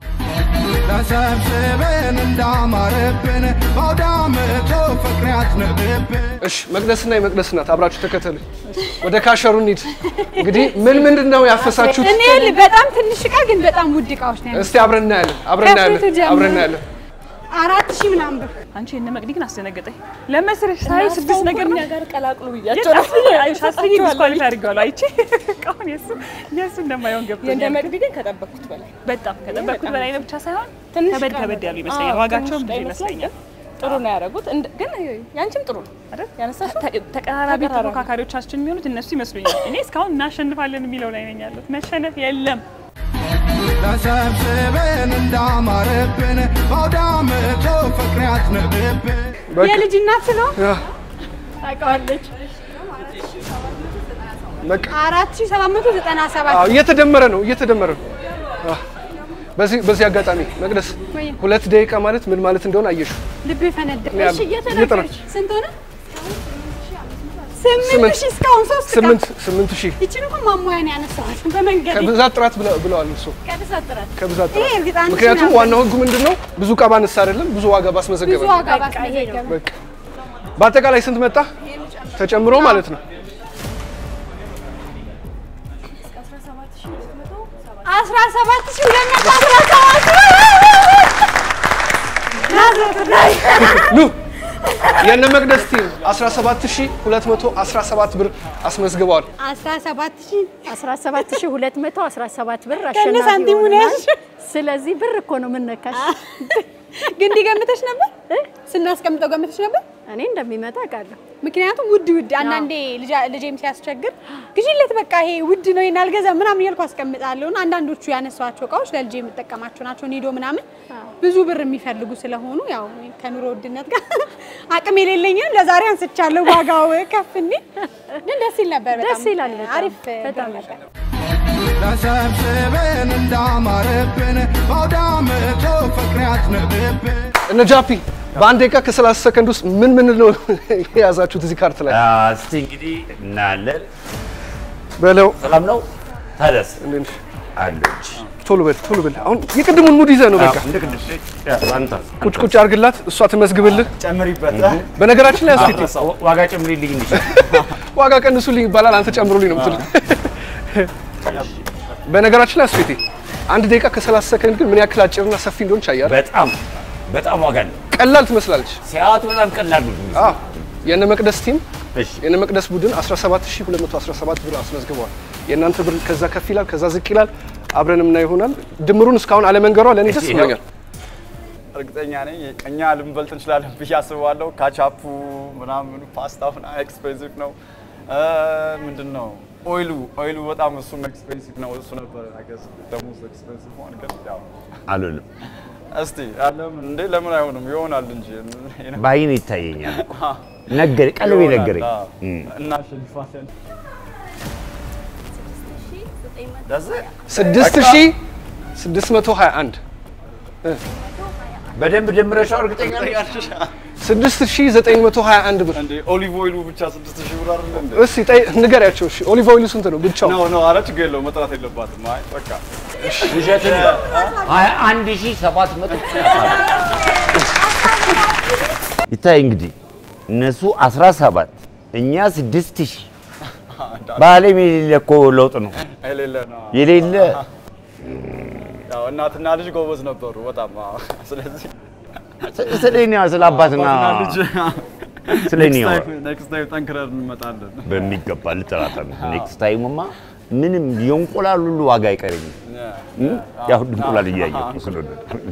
ተሰብስበን እንዳማረብን በአውደ ዓመቱ ፍቅር ያዝንብብን እሺ መቅደስና የመቅደስ እናት አብራችሁ ተከተሉ። ወደ ካሸሩ እንሂድ። እንግዲህ ምን ምንድን ነው ያፈሳችሁት? እኔ ል- በጣም ትንሽ እቃ ግን በጣም ውድ እቃዎች ነው ያሉት። እስቲ አብረን እናያለን። አብረን እናያለን። ከፊቱ ጀምሮ። አብረን እናያለን። አራት ሺህ ምናምን ብር አንቺ እነ መቅዲ ግን አስደነገጠኝ። ለመስርሽ ሳይ ስድስት ነገር ነው ጋር ቀላቅሉ ሻስኝ ዲስኳሊፋይ አድርገዋለሁ። አይቼ እቃውን የሱ የሱ እንደማይሆን የእንደ ገብቶኛል። መቅዲ ግን ከጠበቅኩት በላይ በጣም ከጠበቅኩት በላይ ነው ብቻ ሳይሆን ትንሽ ከበድ እቃ ከበድ ነው። ያሉ ይመስለኛል። አዎ፣ ዋጋቸውም ትንሽ ብዙ እቃ ይመስለኛል። ጥሩ ነው ያደረጉት። እንደ- ግን ያንቺም ጥሩ ነው አይደል? ያነሳሽ ተ- ተቀራራቢ ተፎካካሪዎቻችን የሚሆኑት እነሱ ይመስሉኛል። እኔ እስካሁን እናሸንፋለን የሚለው ላይ ነኝ ያለሁት። መሸነፍ የለም። ተሰብስበን እንዳማረብን በአውደ ዓመቱ ፍቅር ያዝንብብን በቃ የልጅ እናት ነው ያ፣ ታውቃለች። በቃ አራት ሺህ ሰባት መቶ ዘጠና ሰባት አዎ፣ እየተደመረ ነው እየተደመረ ነው። አዎ። በዚህ በዚህ አጋጣሚ መቅደስ ወይ ሁለት ደቂቃ ማለት ምን ማለት እንደሆነ አየሽው። ልብ ፈነዳ። ያለ- እሺ እየተናገረች እየጠራ- ስንት ሆነ? ስምንት ስምንት- ሺህ እስካሁን ሶስት እቃ። ስምንት ስምንት ሺህ ይችን እኮ ማሟያ ነው ያነሳኋት በመንገድ ከብዛት ጥራት ብለ- ብለዋል እሱ ከብዛት ጥራት ከብዛት ይሄ ጥራት እርግጥ አንድ ሺህ ምክንያቱም ምናምን ዋናው ህጉ ምንድን ነው? ብዙ እቃ ባነሳ አይደለም ብዙ ዋጋ ባስመዘገበ ብዙ ነው። ዋጋ ባስመዘገበ በቃ በአጠቃላይ ስንት መጣ ተጨምሮ ማለት ነው? አስራ ሰባት ሺህ ሁለት መቶ አስራ ሰባት ኑ የነ መቅደስ ቲም 17217 ብር አስመዝግበዋል። አስራ ሰባት ሺህ 17217 ብር ከነ አሸናፊ ሳንቲሙ ነው ሆነናል። ያዝሽው። ስለዚህ ብር እኮ ነው የምነካሽ። ግን ገምተሽ ነበር ስናስቀምጠው ገምተሽ ነበር? እኔ እንደሚመጣ አውቃለሁ። ምክንያቱም ውድ ውድ አንዳንዴ ልጃ- ልጄም ሲያስቸግር ግዢለት በቃ ይሄ ውድ ነው ይሄን አልገዛም ምናምን እያልኩ አስቀምጣለሁ። እና አንዳንዶቹ ያነሷቸው እቃዎች ለልጄ የምጠቀማቸው ናቸው። ኒዶ ምናምን ብዙ ብር የሚፈልጉ ስለሆኑ ያው ከኑሮ ውድነት ጋር አቅም የሌለኝንም ለዛሬ አንስቻለሁ። ዋጋው ከፍ እንዲል ግን ደስ ይል ነበር። በጣም ደስ ይላል በጣም። አሪፍ በጣም ብር ነበር። ተሰብስበን እንዳማረብን በአውደ ዓመቱ ፍቅር ያዝንብብን እነ ጃፒ በአንድ ደቂቃ ከ30 ሰከንድ ውስጥ ምን ምን ነው የያዛችሁት እዚህ ካርት ላይ አ፣ እስቲ እንግዲህ እናያለን። በለው። ሰላም ነው ታደስ እንዴት ነሽ? አለች ቶሎ በል ቶሎ በል። አሁን የቅድሙን ሙድ ይዘህ ነው በቃ እንደ ቅድም አንተ ቁጭ ቁጭ አድርግላት፣ እሷ ትመዝግብልህ። ጨምሪበት። በነገራችን ላይ አስፊቲ ዋጋ ጨምሪልኝ እንጂ ዋጋ ቀንሱልኝ ይባላል፣ አንተ ጨምሩልኝ ነው የምትለው። በነገራችን ላይ አስፊቲ አንድ ደቂቃ ከ30 ሰከንድ ግን ምን ያክል አጭርና ሰፊ እንደሆነች አያለህ። በጣም በጣም ዋጋ ነው። ቀላል ትመስላለች። ሲያዩት በጣም ቀላል ነው። አዎ የእነ መቅደስ ቲም እሺ የእነ መቅደስ ቡድን 17217 ብር አስመዝግበዋል። የእናንተ ብር ከዛ ከፍ ይላል፣ ከዛ ዝቅ ይላል። አብረን የምናየው ይሆናል። ድምሩን እስካሁን አለመንገሯ ለእኔ ደስ ብሎኛል። እርግጠኛ ነኝ እኛ ልንበልጥ እንችላለን ብዬ አስባለሁ። ካቻፑ ምናምኑ ፓስታው ኤክስፔንሲቭ ነው። ምንድን ነው ኦይሉ ኦይሉ በጣም እሱም ኤክስፔንሲቭ ነው። እሱ ነበር አገዝ ደግሞ ኤክስፔንሲቭ ሆን ግን ያው አልልም። እስቲ ለምን እንዴ ለምን አይሆንም? ይሆናል እንጂ በአይን ይታየኛል። ነገር ቀልቤ ነገረኝ። እም። እናሸንፋለን። 6621 በደንብ ደምረሻው እርግጠኛ ነኝ? 6921 ብር። እንዴ ኦሊቭ ኦይሉ ብቻ 6000 ብር አይደል እንዴ? እስቲ ጠይ ንገሪያቸው። እሺ ኦሊቭ ኦይሉ ስንት ነው ብቻው? ነው ነው፣ ኧረ ችግር የለውም መጥራት የለባትም። አይ በቃ ውሸትን ሀያ አንድ ሺህ ሰባት መቶ ይታይ እንግዲህ እነሱ 17 እኛ 6000 በዓለም የሌለ እኮ ለውጥ ነው የሌለ ነው። የሌለ ያው እናትና ልጅ ጎበዝ ነበሩ በጣም። አዎ። ስለዚህ ስለ እኔ ስለ አባትና ልጅ ስለ እኔ አወራ። ኔክስት ታይም ጠንክረን እንመጣለን። በሚገባ ልጠራጠር ነው። ኔክስት ታይምማ ምንም የእንቁላል ሁሉ ዋጋ አይቀረኝም። ያው እንቁላል እያየሁ ስለሆነ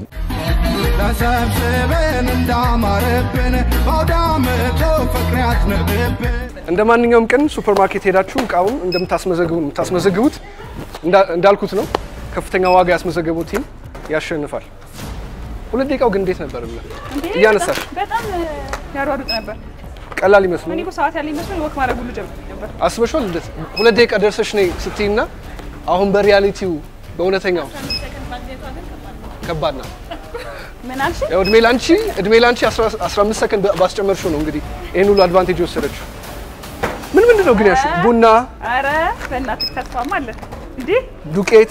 ተሰብስበን እንዳማረብን በአውደ ዓመቱ ፍቅር ያዝንብብን እንደ ማንኛውም ቀን ሱፐርማርኬት ሄዳችሁ እቃውን እንደምታስመዘግቡ የምታስመዘግቡት እንዳ- እንዳልኩት ነው። ከፍተኛ ዋጋ ያስመዘገበው ቲም ያሸንፋል። ሁለት ደቂቃው ግን እንዴት ነበር ብለህ እያነሳሽ በጣም ያሯሩጥ ነበር። ቀላል ይመስል እኔ እኮ ሰዓት ያለኝ መስሎኝ ወክ ማድረግ ሁሉ ጀምር ነበር። አስበሽዋል? ልደት ሁለት ደቂቃ ደርሰሽ ነይ ስትይና አሁን በሪያሊቲው በእውነተኛው ከባድ ናት። ምን አልሽ? ያው እድሜ ላንቺ እድሜ ላንቺ 15 ሰከንድ ባስጨመርሽው ነው እንግዲህ ይህን ሁሉ አድቫንቴጅ የወሰደችው። ምን ምንድን ነው ግን ያልሽው? ቡና፣ አረ በእናትህ ተስፋማ አለ እንዴ? ዱቄት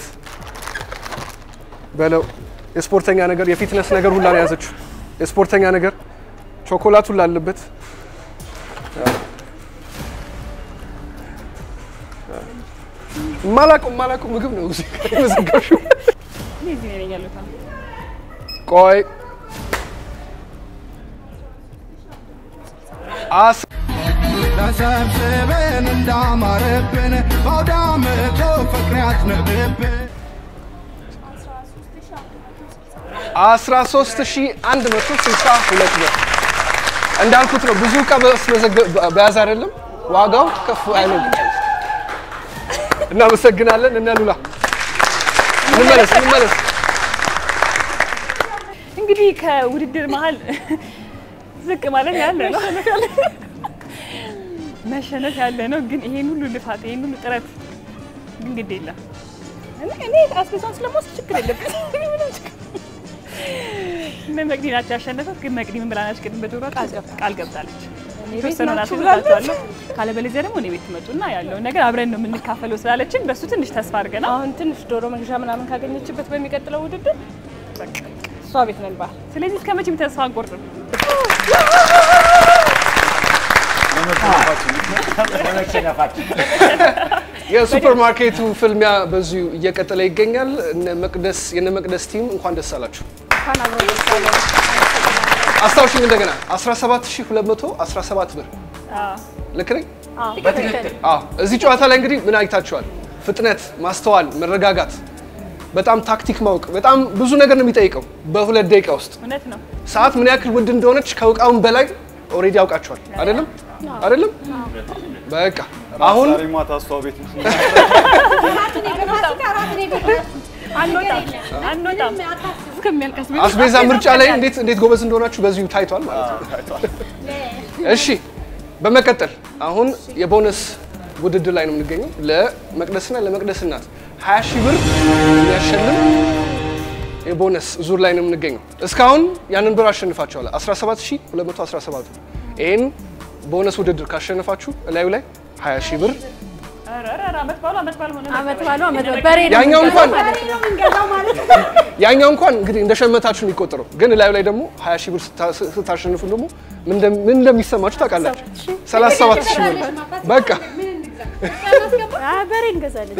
በለው የስፖርተኛ ነገር የፊትነስ ነገር ሁላ ነው የያዘችው። የስፖርተኛ ነገር ቾኮላት ሁላ አለበት። ማላውቀው ማላውቀው ምግብ ነው እዚህ የመዘገብሽው። እኔ እዚህ ነኝ ያለሁት አሁን። ቆይ አስ ተሰብስበን እንዳማረብን በአውደ ዓመቱ ፍቅር ያዝንብብን 13162 ብር እንዳልኩት ነው። ብዙ እቃ በስመዘገ- በያዝ አይደለም ዋጋው ከፍ አይልም። እናመሰግናለን። እነ ሉላ እንመለስ እንመለስ። እንግዲህ ከውድድር መሀል ዝቅ ማለት ያለ ነው፣ መሸነፍ ያለ ነው። ግን ይሄን ሁሉ ልፋት ይሄን ሁሉ ጥረት ግን ግድ የለም እኔ- እኔ አስቤዛውን ስለምወስድ ችግር የለብኝ። ምንም ችግር እነ መቅዲ ናቸው ያሸነፈት። ግን መቅዲ ምን ብላናች? ቅድም በዶሮ ቃል ገብታለች። የተወሰነውን አስይዛቸዋለሁ፣ ካለበለዚያ ደግሞ እኔ ቤት ትመጡና ያለውን ነገር አብረን ነው የምንካፈለው ስላለችን በሱ ትንሽ ተስፋ አድርገናል። አሁን ትንሽ ዶሮ መግዣ ምናምን ካገኘችበት በሚቀጥለው ውድድር በቃ እሷ ቤት ነን ባህል ስለዚህ እስከ መቼም ተስፋ አንቆርጥም። የሱፐር ማርኬቱ ፍልሚያ በዚሁ እየቀጠለ ይገኛል። እነ መቅደስ የነ መቅደስ ቲም እንኳን ደስ አላችሁ። አስታውሽኝ እንደገና 17217 ብር ልክ ነኝ? አዎ። እዚህ ጨዋታ ላይ እንግዲህ ምን አይታችኋል? ፍጥነት፣ ማስተዋል፣ መረጋጋት፣ በጣም ታክቲክ ማወቅ፣ በጣም ብዙ ነገር ነው የሚጠይቀው በሁለት ደቂቃ ውስጥ። እውነት ነው። ሰዓት ምን ያክል ውድ እንደሆነች ከእቃውን በላይ ኦልሬዲ ያውቃችኋል። አይደለም አይደለም? በቃ አሁን ዛሬ ማታ እሷ ቤት ነው። አንወጣም አንወጣም እስከሚያልቀስ አስቤዛ ምርጫ ላይ እንዴት እንዴት ጎበዝ እንደሆናችሁ በዚሁ ታይቷል ማለት ነው። እሺ በመቀጠል አሁን የቦነስ ውድድር ላይ ነው የምንገኘው። ለመቅደስና ለመቅደስ እናት 20 ሺህ ብር የሚያሸልም የቦነስ ዙር ላይ ነው የምንገኘው። እስካሁን ያንን ብር አሸንፋችኋል። 17217 ይህን ቦነስ ውድድር ካሸነፋችሁ እላዩ ላይ 20 ሺህ ብር ኧረ ኧረ ኧረ አመት ባሉ አመት ባሉ ሆነ አመት ባሉ አመት ባሉ በሬ ነው ያኛው እንኳን የምንገዛው ማለት ነው። ያኛው እንኳን እንግዲህ እንደ ሸመታችሁ የሚቆጠረው ግን እላዩ ላይ ደግሞ 20 ሺህ ብር ስታ- ስታሸንፉ ደግሞ ምን እንደም- ምን እንደሚሰማችሁ ታውቃላችሁ። 37 ሺህ ብር በቃ አ፣ በሬ እንገዛለን።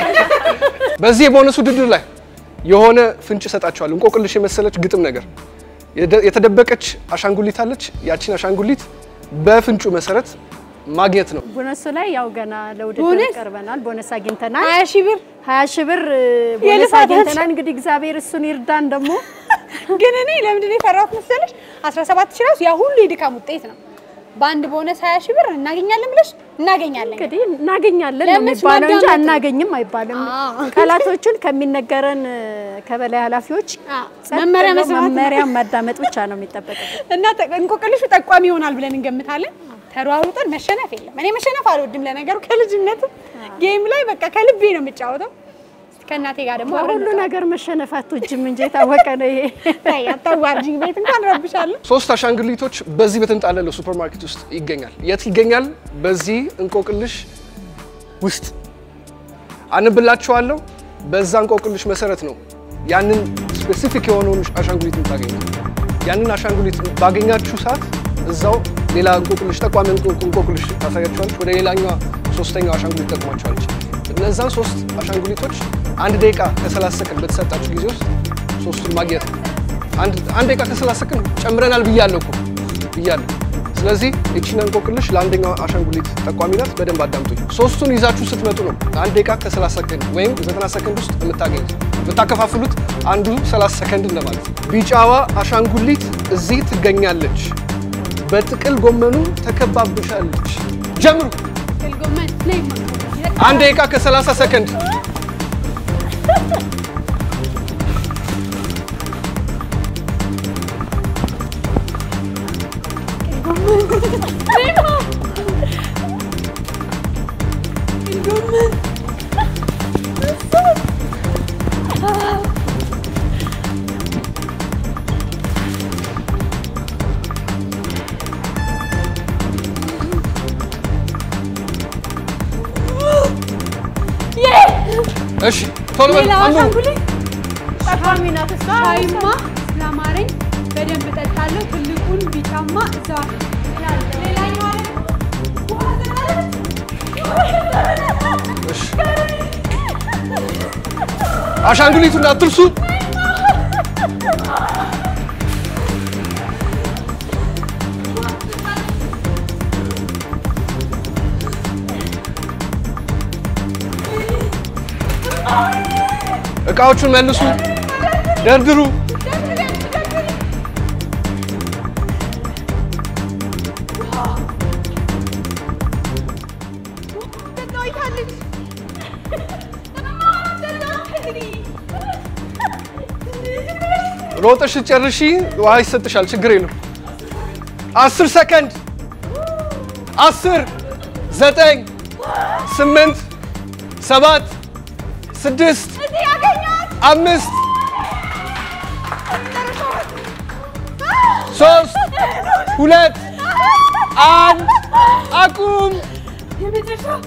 በዚህ የቦነስ ውድድር ላይ የሆነ ፍንጭ እሰጣችኋለሁ። እንቆቅልሽ የመሰለች ግጥም ነገር የደ- የተደበቀች አሻንጉሊት አለች። ያቺን አሻንጉሊት በፍንጩ መሰረት ማግኘት ነው። ቦነሱ ላይ ያው ገና ለውድድር ቦነስ? ቀርበናል። ቦነስ አግኝተናል። ሀያ ሺህ ብር ሀያ ሺህ ብር እ፣ ቦነስ የልፋታችን- አግኝተናል። እንግዲህ እግዚአብሔር እሱን ይርዳን ደግሞ ግን እኔ ለምንድን ነው የፈራሁት መሰለሽ? 17 ሺህ ራሱ ያ ሁሉ የድካም ውጤት ነው። በአንድ ቦነስ 20 ሺህ ብር እናገኛለን ብለሽ እናገኛለን። እንግዲህ እናገኛለን ነው ለምን የሚባለው እንጂ ማዳመጥ ነው? አናገኝም አይባልም። አዎ። ቃላቶቹን ከሚነገረን እ፣ ከበላይ ኃላፊዎች አዎ፣ ጸጥ መመሪያ ብሎ መስማት ነው። መመሪያ ማዳመጥ ብቻ ነው የሚጠበቅበት። እና ተ- እንቆቅልሹ ጠቋሚ ይሆናል ብለን እንገምታለን። ተሯሩጠን መሸነፍ የለም። እኔ መሸነፍ አልወድም። ለነገሩ ከልጅነት ጌም ላይ በቃ ከልቤ ነው የምጫወተው። ከእናቴ ጋር ደግሞ አብረን ሁሉ ነገር መሸነፋት እጅም እንጂ የታወቀ ነው ይሄ። ተይ አታዋርጂኝ። ቤት እንኳን ረብሻለሁ። ሶስት አሻንጉሊቶች በዚህ በተንጣለለው ሱፐር ማርኬት ውስጥ ይገኛል። የት ይገኛል? በዚህ እንቆቅልሽ ውስጥ አንብላችኋለሁ። በዛ እንቆቅልሽ መሰረት ነው ያንን ስፔሲፊክ የሆነውን አሻንጉሊት የምታገኙት። ያንን አሻንጉሊት ባገኛችሁ ሰዓት እዛው ሌላ እንቆቅልሽ ጠቋሚ እንቆ- እንቆቅልሽ ታሳያችኋለች። ወደ ሌላኛዋ ሶስተኛው አሻንጉሊት ጠቅሟችኋለች። እነዛን ሶስት አሻንጉሊቶች አንድ ደቂቃ ከ30 ሰከንድ በተሰጣችሁ ጊዜ ውስጥ ሶስቱን ማግኘት ነው። አንድ አንድ ደቂቃ ከ30 ሰከንድ ጨምረናል ብያለሁ እኮ ብያለሁ። ስለዚህ እቺን እንቆቅልሽ ለአንደኛው አሻንጉሊት ጠቋሚ ናት። በደንብ አዳምጡኝ። ሶስቱን ይዛችሁ ስትመጡ ነው አንድ ደቂቃ ከ30 ሰከንድ ወይም 90 ሰከንድ ውስጥ የምታገኙት። የምታከፋፍሉት አንዱ 30 ሰከንድ እንደማለት ነው። ቢጫዋ አሻንጉሊት እዚህ ትገኛለች። በጥቅል ጎመኑ ተከባብሻለች። ጀምሩ። አንድ ደቂቃ ከ30 ሰከንድ እሺ ቶሎ በል ሌላዋ አንብቡ። አሻንጉሊት ጠቋሚ ናት እሷ። ሻይማ ስላማረኝ በደንብ እጠጣለሁ። ትልቁን ቢጫማ እዛው አለ። ሌላኛዋ እሺ አሻንጉሊቱን አትርሱ። እቃዎቹን መልሱ፣ ደርድሩ። ሮጠሽ ጨርሺ፣ ውሃ ይሰጥሻል። ችግር የለም። አስር ሰከንድ። አስር ዘጠኝ ስምንት ሰባት ስድስት አምስት ሶስት ሁለት አንድ አቁም። የመጨረሻው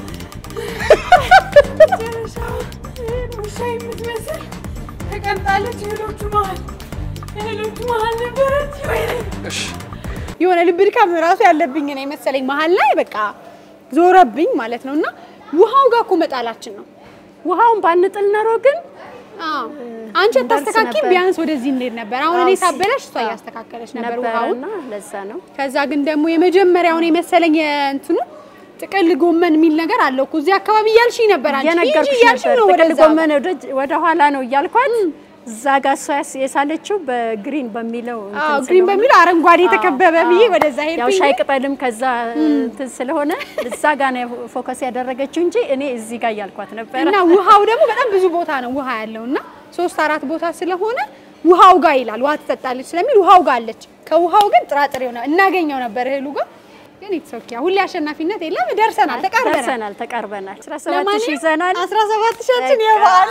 መጨረሻው ውሻ የምትመስል ተቀምጣለች እህሎቹ መሀል እህሎቹ መሀል ነበረች። ወይኔ እሺ የሆነ ልብ ድካም ራሱ ያለብኝ ነው የመሰለኝ መሀል ላይ በቃ ዞረብኝ ማለት ነው። እና ውሃው ጋር እኮ መጣላችን ነው። ውሃውን ባንጥል ኖሮ ግን አንቺ እንደርስ አታስተካኪ ነበር። ቢያንስ ወደዚህ እንሄድ ነበር። አሁን እኔ አዎ፣ ሲ- ሳበላሽ እሷ አዎ። እያስተካከለች ነበር ውሃውን። ነበረና ለዛ ነው ከዛ ግን ደግሞ የመጀመሪያውን የመሰለኝ የእንትኑ ጥቅል ጎመን የሚል ነገር አለው እኮ እዚህ አካባቢ እያልሽኝ ነበር አንቺ ሂጂ የነገርኩሽ እያልሽኝ ነበር። ነው ጥቅል ወደዛ ጎመን ወደ- ወደ ኋላ ነው እያልኳት እዛ ጋር እሷ ያስ- የሳለችው በግሪን በሚለው እንትን አዎ፣ ግሪን ስለሆነ- በሚለው አረንጓዴ የተከበበ አዎ፣ ብዬ አዎ። ወደዛ ያው ሄድኩኝ። ሻይ ቅጠልም ከዛ እንትን ስለሆነ እዛ ጋር ነው ፎከስ ያደረገችው እንጂ እኔ እዚህ ጋር እያልኳት ነበረ። እና ውሃው ደግሞ በጣም ብዙ ቦታ ነው ውሃ ያለው እና ሶስት አራት ቦታ ስለሆነ ውሃው ጋር ይላል። ውሃ ትጠጣለች ስለሚል ውሃው ጋር አለች። ከውሃው ግን ጥራጥሬው ነው እናገኘው ነበር እህሉ ጋር ግን ኢትስ ሁሌ አሸናፊነት የለም። ደርሰናል፣ ተቃርበናል። ደርሰናል፣ ተቃርበናል። 17 ሺህ ለማንኛውም ይዘናል። 17 ሺያችን የበዓል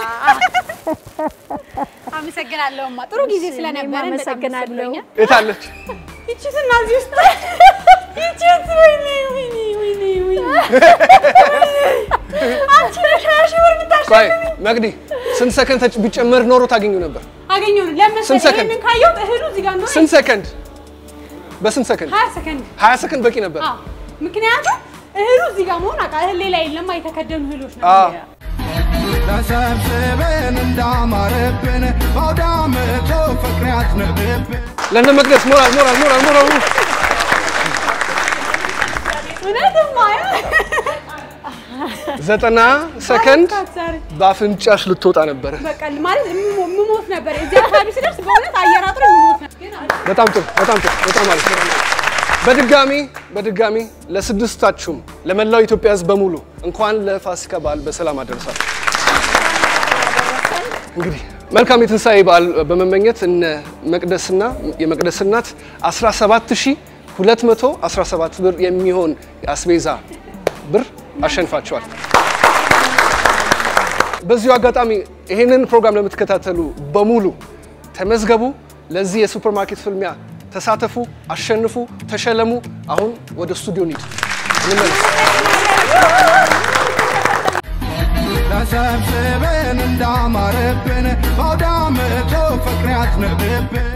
አመሰግናለሁማ ጥሩ ጊዜ ስለነበረ አመሰግናለሁ። የታለች? ይቺትና እዚህ ውስጥ ይቺት ወይኔ ወይኔ ወይኔ ወይኔ አንቺ ነሽ ሀያ ሺህ ብር የምታሸንፊው። ቆይ መቅዲ፣ ስንት ሰከንድ ተጭ- ቢጨመር ኖሮ ታገኙ ነበር? አገኘሁ ነው ለምን ስንት መሰለኝ ሰከንድ? ይሄንን ካየሁት እህሉ እዚህ ጋር እንደሆነ ስንት ሰከንድ? በስንት ሰከንድ? ሀያ ሰከንድ ሀያ ሰከንድ በቂ ነበር። አዎ ምክንያቱም እህሉ እዚህ ጋር መሆን አውቃ እህል ሌላ የለም የተከደኑ እህሎች ነው አዎ። ተሰብስበን እንዳማረብን በአውደ ዓመቱ ፍቅር ያዝንብብን ለእነ መቅደስ ሞራል ሞራል ሞራል ሞራል እውነትማ ዘጠና ሰከንድ ዛሬ በአፍንጫሽ ልትወጣ ነበረ። በቃ ማለት የምሞ- የምሞት ነበር እዚህ አካባቢ ስደርስ በእውነት አየር አጥሮ የምሞት ነበር ግን አለ። በጣም ጥሩ በጣም ጥሩ በጣም አሪፍ። በድጋሚ በድጋሚ ለስድስታችሁም ለመላው ኢትዮጵያ ሕዝብ በሙሉ እንኳን ለፋሲካ በዓል በሰላም አደረሳችሁ። እንግዲህ መልካም የትንሣኤ በዓል በመመኘት እነ መቅደስና የመቅደስ እናት 17217 ብር የሚሆን የአስቤዛ ብር አሸንፋቸዋል። በዚሁ አጋጣሚ ይህንን ፕሮግራም ለምትከታተሉ በሙሉ ተመዝገቡ። ለዚህ የሱፐርማርኬት ፍልሚያ ተሳተፉ፣ አሸንፉ፣ ተሸለሙ። አሁን ወደ ስቱዲዮ እንሂድ፣ እንመለስ። ተሰብስበን እንዳማረብን በአውደ ዓመቱ ፍቅር ያዝንብብን